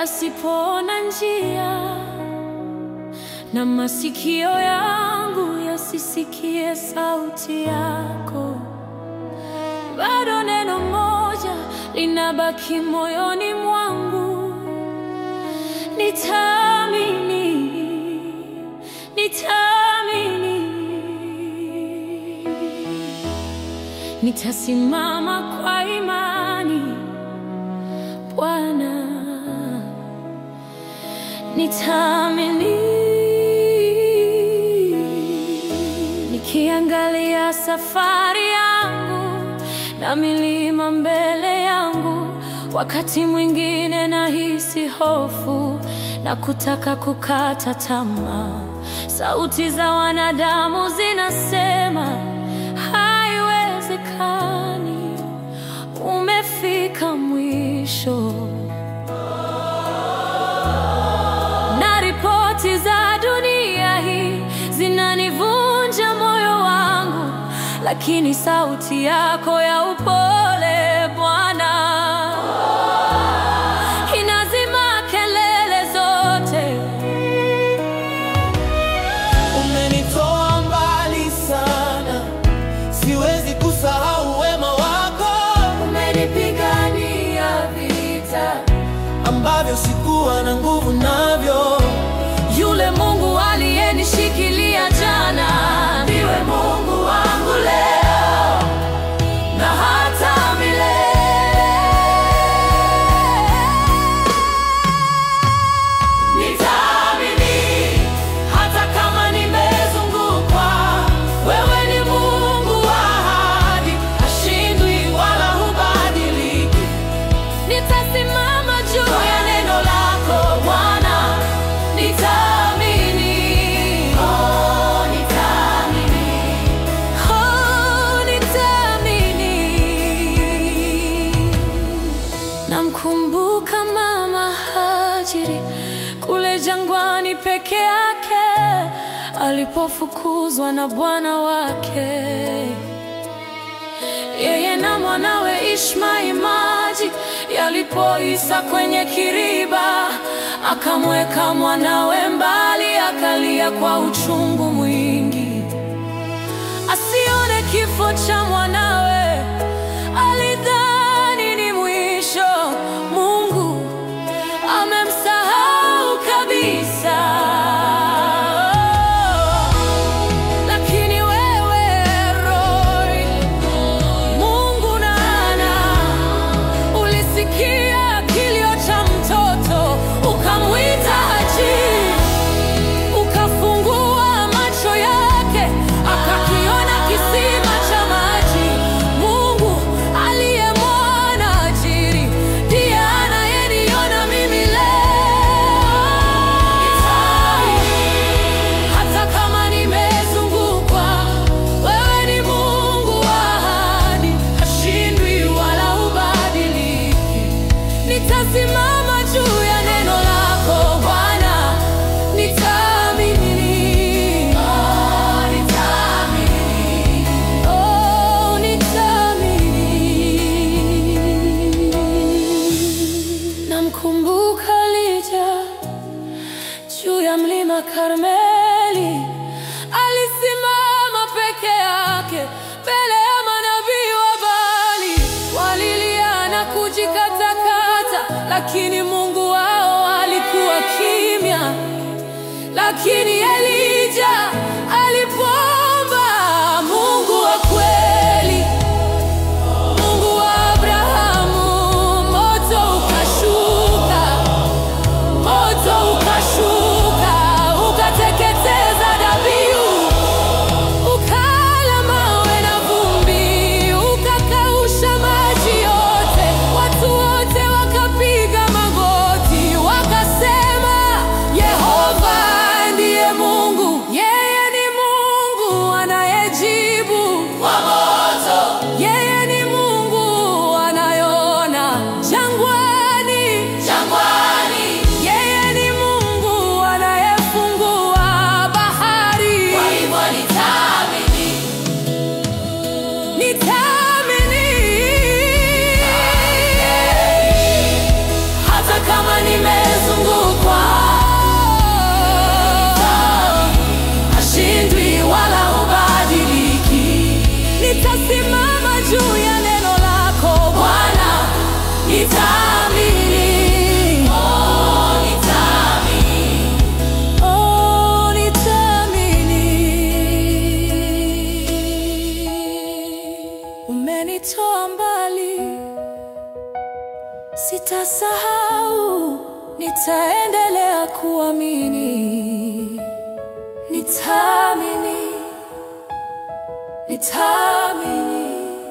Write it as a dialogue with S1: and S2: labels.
S1: yasipoona njia na masikio yangu yasisikie sauti yako, bado neno moja linabaki moyoni mwangu, nitaamini, nitaamini, nitasimama kwa imani Bwana, nitaamini. Nikiangalia safari yangu na milima mbele yangu, wakati mwingine nahisi hofu na kutaka kukata tamaa. Sauti za wanadamu zinasema haiwezekani, umefika mwisho. Na ripoti za dunia hii zinanivunja moyo wangu, lakini sauti yako ya upole Bwana inazima kelele zote.
S2: Umenitoa mbali sana, siwezi kusahau wema wako
S1: Umenipigania vita,
S2: ambavyo sikuwa na nguvu navyo.
S1: yule Mungu aliyenishikilia jana ndiwe Mungu wangu leo na hata milele. Nitaamini hata kama nimezungukwa, wewe ni Mungu wa ahadi, hashindwi wala hubadiliki. Nitasimama juu ya neno lako Bwana, nitaamini. Oh, nitaamini. Oh, nitaamini. Namkumbuka mama Hajiri kule jangwani peke yake alipofukuzwa na bwana wake yeye na mwanawe Ishmaeli maji yalipoisa kwenye kiriba, akamweka mwanawe mbali, akalia kwa uchungu mwingi, asione kifo cha mwanawe. Alidhani ni mwisho, Mungu amemsahau kabisa. Lakini wewe Roy, Mungu nana, ulisikia kilio cha mtoto, ukamwita Haji, ukafungua macho yake, akakiona kisima cha maji. Mungu aliyemwona Hajiri ndiye anayeniona mimi leo. Hata kama nimezungukwa, wewe ni Mungu wa ahadi, hashindwi wala hubadiliki. Nitasimama juu ya neno lako Bwana, nitaamini. Oh, nitaamini. Oh, nitaamini. Namkumbuka Elija juu ya mlima Karmeli, alisimama peke yake mbele ya manabii wa Baali. Walilia na kujikatakata, lakini Mungu wao alikuwa kimya. Lakini Elija alipoomba, Mungu wa kweli Mungu wa Abrahamu, moto ukashuka, moto ukashuka, ukateketeza dhabihu, ukala mawe na vumbi, ukakausha maji yote. Watu wote wakapiga magoti, wakasema, Yehova ndiye Mungu, yeye ni Mungu anayejibu kwa moto. Yeye ni Mungu anayeona jangwani, jangwani. Yeye ni Mungu anayefungua bahari. Kwa hivyo nitaamini, nitaamini hata kama nime nitaendelea kuamini, nitaamini, nitaamini.